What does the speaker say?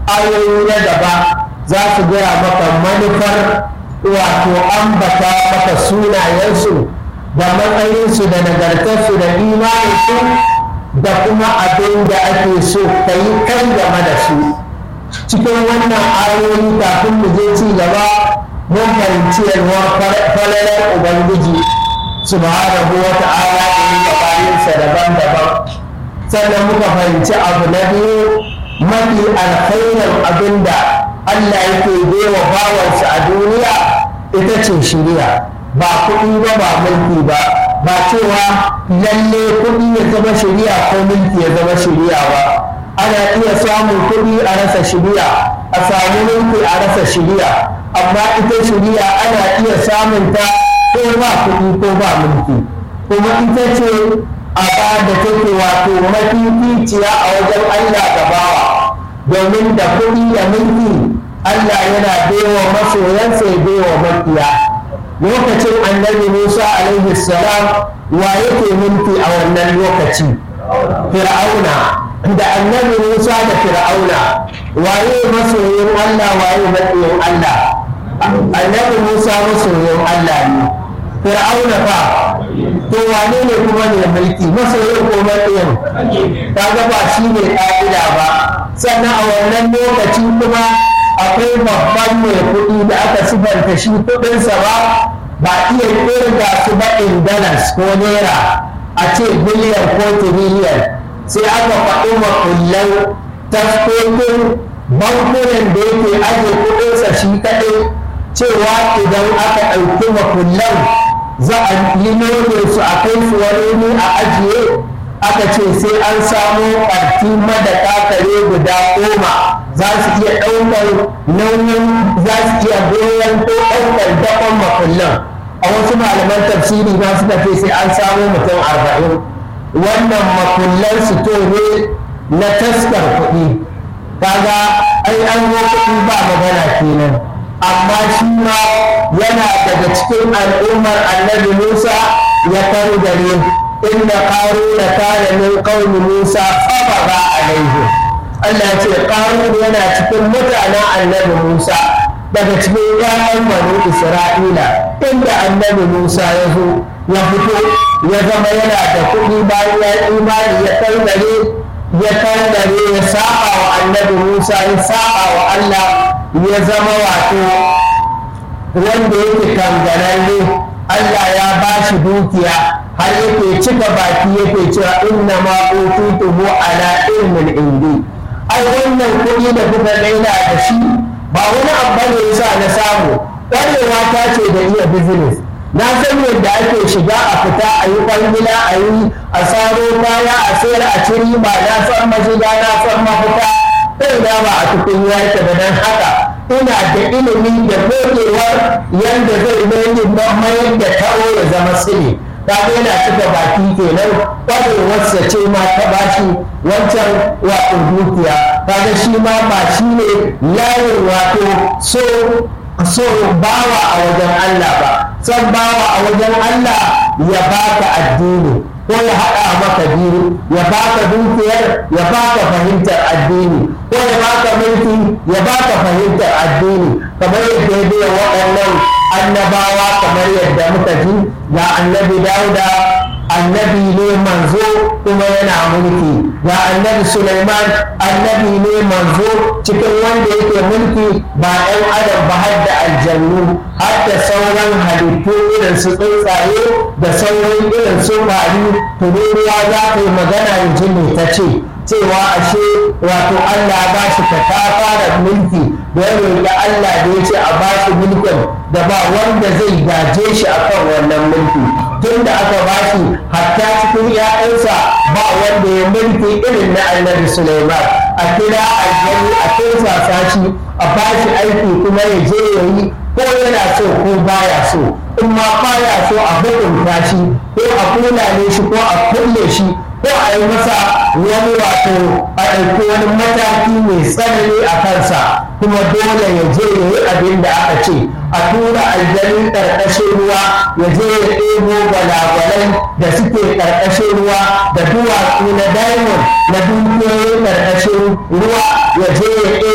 ayoyi na gaba za su gaya maka manufar wato ambata maka sunayensu da matsayinsu da nagartarsu da imaninsu da kuma abin da ake so ka yi kai game da su cikin wannan ayoyi kafin mu je ci gaba mun fahimci yalwar falalar ubangiji subhanahu wa ta'ala da gabaninsa daban-daban sannan muka fahimci abu na biyu mafi alkhairar abin da Allah yake bewa bawansa a duniya ita ce shirya ba kuɗi ba ba mulki ba ba cewa lalle kuɗi ya zama shirya ko mulki ya zama shirya ba ana iya samun kuɗi a rasa shirya a samu mulki a rasa shirya amma ita shirya ana iya samun ta ko ba kuɗi ko ba mulki kuma ita ce a ba da take wato mafificiya a wajen Allah gabawa domin da kuɗi da mulki Allah yana baiwa masoyansa ya baiwa makiya lokacin annabi Musa alaihi salam wa yake mulki a wannan lokaci fir'auna da annabi Musa da fir'auna waye masoyin Allah waye makiyin Allah annabi Musa masoyin Allah ne fir'auna fa to wane ne kuma ne mulki masoyin ko makiyin kaga ba shi ne ƙa'ida ba sannan a wannan lokaci kuma akwai babban mai kuɗi da aka sifanta shi kuɗinsa ba ba iya ƙirga su ba in dollars ko naira a ce biliyan ko tiriliyan sai aka faɗi makullan taskokin bankunan da yake aje kuɗinsa shi kaɗai cewa idan aka ɗauki makullan za a yi nome su a kai su wani a ajiye aka ce sai an samo ƙarfi madaka kare guda goma za su iya ɗaukar nauyin za su iya goyon ko ɗaukar dakon makullan a wasu malaman tafsiri ma suka ce sai an samo mutum arba'in wannan makullan su to ne na taskar kuɗi kaga ai an zo kuɗi ba magana kenan amma shi ma yana daga cikin al'ummar annabi musa ya karu gare inda ƙaruna kana min qaumi musa fabara alaihi Allah ce ƙarun yana cikin mutanen annabi musa daga cikin ƴaƴan banu isra'ila inda annabi musa ya zo ya fito ya zama yana da kuɗi bayan ya imani ya kangare ya kangare ya saba wa annabi musa ya saba wa allah ya zama wato wanda yake kangararre allah ya ba shi dukiya har yake cika baki yake cewa inna ma utituhu ala ilmin indi ai wannan kuɗi da kuka daina da shi ba wani abu ne yasa na samu ƙwarewa ta ce da iya business na san yadda ake shiga a fita a yi kwangila a yi a saro kaya a sayar a ci riba na san mashiga na san mafita kai na ba a cikin yake da dan haka ina da ilimi da gogewar yadda zai nemi mayar da taro ya zama sile kaga yana cika baki kenan kwarewarsa ce ma ta bashi wancan wato dukiya kaga shi ma ba shi ne layin wato so so bawa a wajen Allah ba san bawa a wajen Allah ya baka addini ko ya haɗa maka biyu ya baka dukiyar ya baka fahimtar addini ko ya baka mulki ya baka fahimtar addini kamar yadda ya biya waɗannan annabawa kamar yadda muka ji ga annabi dauda annabi ne manzo kuma yana mulki ga annabi Sulaiman annabi ne manzo cikin wanda yake mulki ba 'yan adam ba har da aljannu har da sauran halittu irin su tsuntsaye da sauran irin su ƙwari tururuwa za ta yi magana yanzu ne ta ce cewa ashe wato Allah ba shi ta fara mulki da ya roƙi Allah da ya ce a ba shi mulkin da ba wanda zai gaje shi akan wannan mulki tun da aka ba shi hatta cikin ‘ya'yansa ba wanda ya mulki irin na annabi Sulaiman a kira aljani a tursasa shi a ba shi aiki kuma ya je ya yi ko yana so ko baya so in ma baya so a hukunta shi ko a kulale shi ko a kulle shi ko a yi masa wani wato a ɗauki wani mataki mai tsanani a kansa kuma dole ya je ya yi abin da aka ce a tura aljanin ƙarƙashin ruwa ya je ya ɗebo gwalagwalai da suke ƙarƙashin ruwa da duwatsu na diamond na dukiyoyin ƙarƙashin ruwa ya je ya